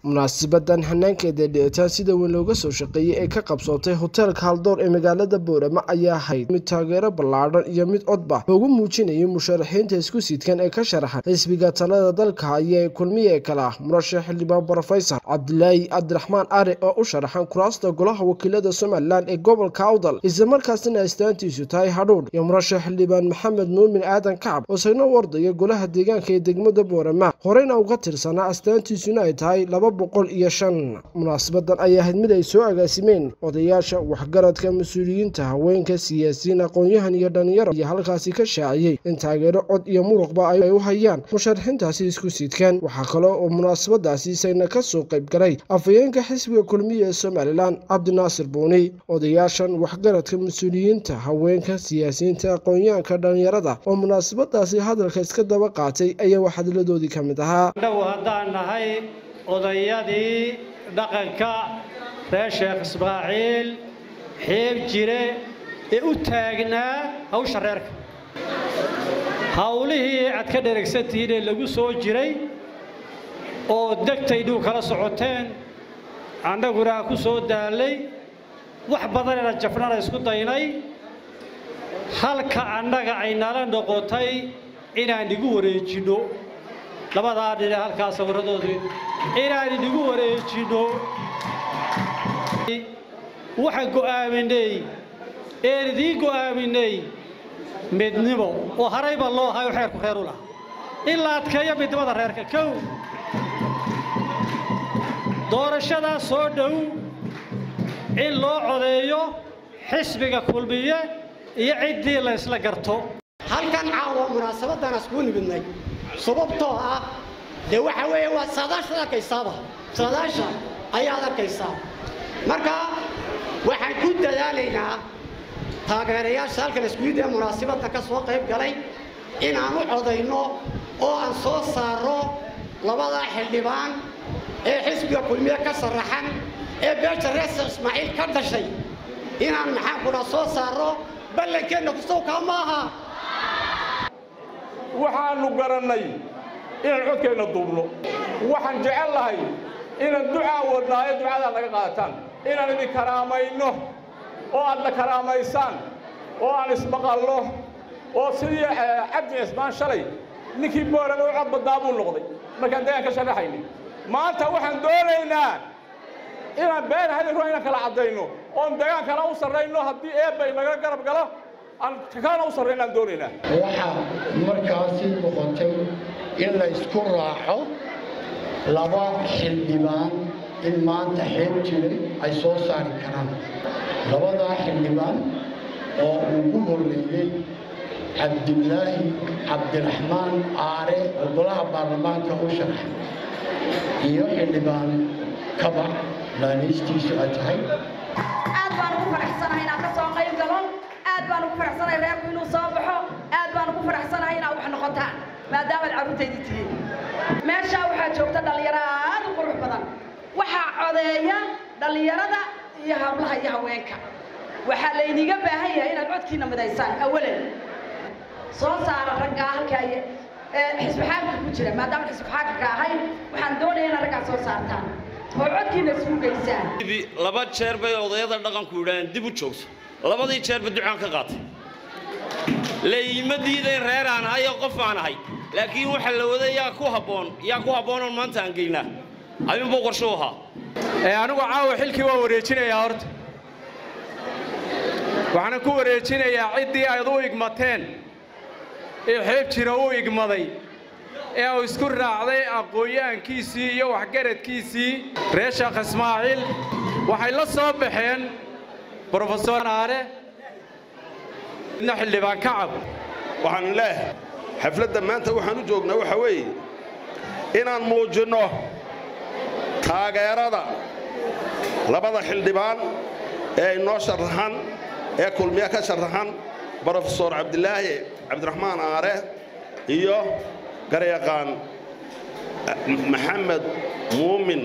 munaasibadan hanaankeeda dhicitaan sida weyn looga soo shaqeeyey ee ka qabsootay hoteelka haldoor ee magaalada boorama ayaa ahayd mid taageero ballaadhan iyo mid codba loogu muujinayay musharaxiinta isku sidkan ee ka sharaxan xisbiga talada dalka haya ee kulmiye ee kale ah murashax xildhibaan brofesor cabdilaahi cabdiraxmaan are oo u sharaxan kuraasta golaha wakiilada somalilan ee gobolka awdal islamarkaasina astaantiisu tahay hadhuudh iyo murashax xildhibaan maxamed muumin aadan kacab oo isagna wardaya golaha deegaanka ee degmada boorama horeyna uga tirsanaa astaantiisuna ay tahay laba boqol iyo shan munaasabadan ayay ahayd mid ay soo agaasimeen odayaasha waxgaradka mas-uuliyiinta haweenka siyaasiyiin aqoon-yahan iyo dhalinyaro iyo halkaasi ka shaaciyey in taageero cod iyo muruqba ay u hayaan musharaxiintaasi isku sidkan waxaa kale oo munaasabadaasi isagna ka soo qayb galay afhayeenka xisbiga kulmiya ee somalilan cabdinaasir buuni odayaashan waxgaradka mas-uuliyiinta haweenka siyaasiyiinta aqoon-yahanka dhalinyarada oo munaasabadaasi hadalka iska daba qaatay ayaa waxhadladoodii ka mid ahaa haddaan nahay odayadii dhaqanka reer sheekh ismaaciil xiib jire ee u taagnaa hawsha reerka hawlihii aad ka dheragsantihiin ee lagu soo jiray oo degtaydhuu kala socoteen annaguna aan ku soo daallay wax badanena jafnana isku daynay halka annaga ay nala noqotay inaan igu wareejinno labadaa dhine halkaa sawirradoodii inaan idigu wareejinno waxaan go'aaminay een idiin go'aaminay midnimo oo harayba loo hayo xeerku reer u laha in la adkeeyo midnimada reerka kow doorashadaa soo dhow in loo codeeyo xisbiga kulmiye iyo ciddii la ysla garto halkan caawa munaasabadaan iskugu nimidnay sababtoo ah dee waxa weeye waa saadaashaad arkaysaaba saadaasha ayaad arkaysaa marka waxaan ku dadaalaynaa taageerayaasha halkan iskuid ee munaasabadda ka soo qayb galay inaan u codayno oo aan soo saarro labadaa xildhibaan ee xisbiga kulmiye ka sharaxan ee beesha reesa ismaaciil ka dhashay inaan maxaankuna soo saarro ballankeenna kusawkaa ma aha waxaannu garannay inaan codkeenna duubno waxaan jecel lahay inaan ducaa wadnaayo ducadaa naga qaadataan inaan idin karaamayno oo aad na karaamaysaan oo aan ismaqalno oo sidii cabdi cismaan shalay ninkii boorama u cod badnaa buu noqday markaan deegaan ka sharaxayni maanta waxaan doonaynaa inaan been hadin ruux inaan kala caddayno oon deegaan kala u sarrayno haddii eebbay naga garab galo aan kana u sarraynaan doonaynaa waxaa markaasi noqotay in la isku raaco laba xildhibaan in maanta xeeb jiray ay soo saari karaan labadaa xildhibaan oo ugu horreeyey cabdilaahi cabdiraxmaan aare oo golaha baarlamaanka u sharaxay iyo xildhibaan kabac laaniistiisu ay tahay aad baan ugu faraxsanahay inaan ka soo qayb galo aad baan ugu faraxsanahay reerku inuu soo baxo aad baan ugu faraxsanahay inaad wax noqotaan maadaamaad carruurtaydi tihiin meeshaa waxaa joogta dhallinyaro aad u qurux badan waxaa codeeya dhallinyarada iyo hablaha iyo haweenka waxaa laydiga baahan yahay inaad codkiina midaysaan awalan soo saara raggaa halkaa xisbi xaakimka ku jira maadaama xisbi xaakimka ahay waxaan doonaya inaad raggaa soo saartaan oo codkiina isugu geysaan laba jeer bay odayada dhaqanku yidhaaheen dib u joogso labadii jeerba ducaan ka qaatay layma diidayn reer aan ahay oo qof aan ahay laakiin waxa la wada yaa ku habboon yaa ku habboonoon maanta aan geynaa ayuunbuu qorsho u ahaa ee anigu caawa xilkii waa wareejinayaa horta waxaana ku wareejinayaa ciddii ayd u igmateen ee xeeb jira u igmaday ee uu isku raacday aqoon-yahankiisii iyo waxgaradkiisii reer sheekh ismaaciil waxay la soo baxeen brofesor aare midna xildhibaan kacab waxaan leehay xafladda maanta waxaan u joognaa waxa weeye inaan muujinno taageerada labada xildhibaan ee inoo sharaxan ee kulmiye ka sharaxan brofesor cabdilaahi cabdiraxmaan aare iyo garyaqaan maxamed muumin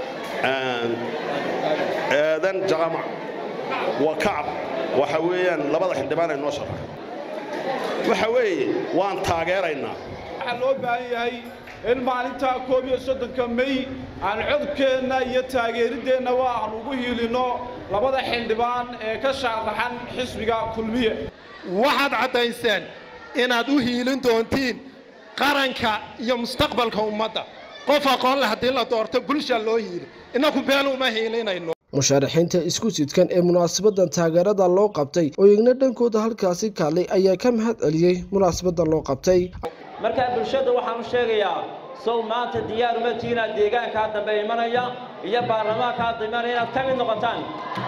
aadan jaqamac waa kacab waxa weeyaan labada xildhibaan ee noo sharaxan waxa weeye waan taageeraynaa waxaa loo baahan yahay in maalintaa koob iyo soddonka mey aan codkeenna iyo taageerideennaba aan ugu hiilinno labada xildhibaan ee ka shaaraxan xisbiga kulmiye waxaad caddayseen inaad u hiilin doontiin qaranka iyo mustaqbalka ummadda qof aqoon leh haddii la doorto bulsha loo hiili innaku been uma hiilinayno musharaxiinta isku sidkan ee munaasabadan taageerada loo qabtay oo igna dhankooda halkaasi kaalay ayaa ka mahad celiyey munaasabada loo qabtay markaa bulshada waxaan u sheegayaa sow maanta diyaar uma tihi inaad deegaankaa dambe imanaya iyo baarlamaankaa dambe imanaya inaad ka mid noqotaan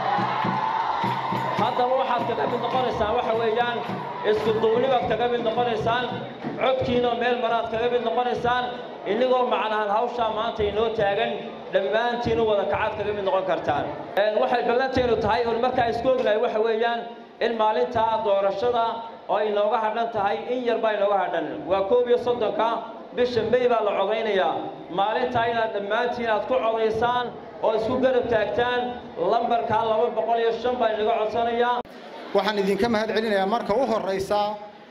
haddaba waxaad kaga mid noqonaysaan waxa weeyaan isku duubnibaad kaga mid noqonaysaan codkiinoo meel maraad kaga mid noqonaysaan inigoo macnahan hawshaa maanta inoo taagan dhammaantiin u wada kacaad kaga mid noqon kartaan waxay ballanteenu tahay un markaa isku ognahay waxa weeyaan in maalintaa doorashada oo inooga hadhan tahay in yar baa inooga hadhan waa koob iyo soddonka bisha mey baa la codaynayaa maalintaa inaad dhammaantiin aad ku codaysaan oo isku garab taagtaan lambarkaa laba boqol iyo shan baa inaga codsanayaa waxaan idinka mahad celinayaa marka u horraysa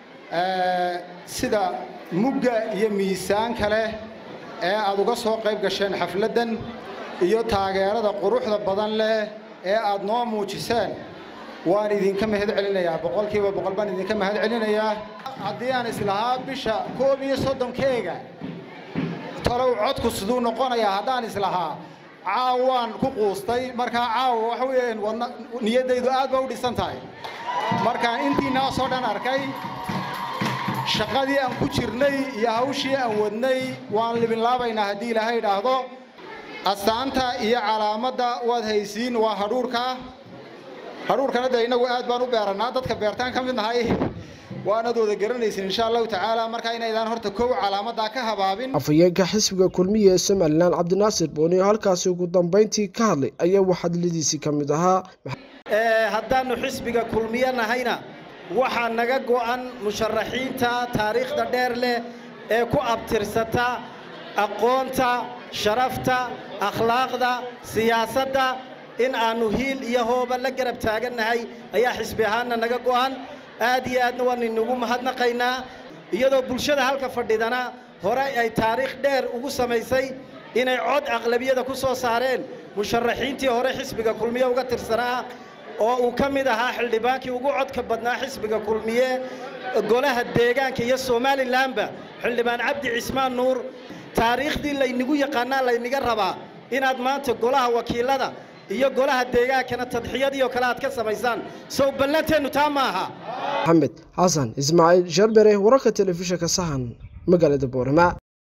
sida mugga iyo miisaanka leh ee aad uga soo qayb gasheen xafladdan iyo taageerada quruxda badan leh ee aad noo muujiseen waan idinka mahad celinayaa boqolkiiba boqol baan idinka mahad celinayaa haddii aan islahaa bisha koob iyo soddonkeega talow codku siduu noqonayaa haddaan islahaa caawaan ku quustay markaa caawa waxa weeyaan wadna niyaddaydu aad ba u dhisan tahay markaan intiinaasoo dhan arkay shaqadii aan ku jirnay iyo hawshii aan wadnay waan libinlaabaynaa haddii ilaahay idhaahdo astaanta iyo calaamadda waad haysiin waa hadhuurka hadhuurkana dee innagu aad baan u beerannaa dadka beertaan ka mid nahay waanaad wada garanaysin insha allahu tacaala markaa inaydaan horta kow calaamaddaa ka habaabin afhayeenka xisbiga kulmiya ee somalilan cabdinaasir booni oo halkaasi ugu dambayntii ka hadlay ayaa waxadladiisii ka mid ahaa haddaannu xisbiga kulmiye nahayna waxaa naga go'an musharaxiinta taariikhda dheer leh ee ku abtirsata aqoonta sharafta akhlaaqda siyaasadda in aannu hiil iyo hooba la garab taagannahay ayaa xisbi ahaanna naga go'an aad iyo aadna waan inagu mahadnaqaynaa iyadoo bulshada halka fadhidana hore ay taariikh dheer ugu samaysay inay cod aqlabiyada ku soo saareen musharaxiintii hore xisbiga kulmiye uga tirsanaa oo uu ka mid ahaa xildhibaankii ugu codka badnaa xisbiga kulmiye golaha deegaanka iyo somalilanba xildhibaan cabdi cismaan nuur taariikhdii laynigu yaqaanaa layniga rabaa inaad maanta golaha wakiilada iyo golaha deegaankana tadxiyadii oo kale aad ka samaysaan sow ballanteennu taa maaha maxamed xasan ismaaciil sharbere wararka telefishinka sahan magaalada boorama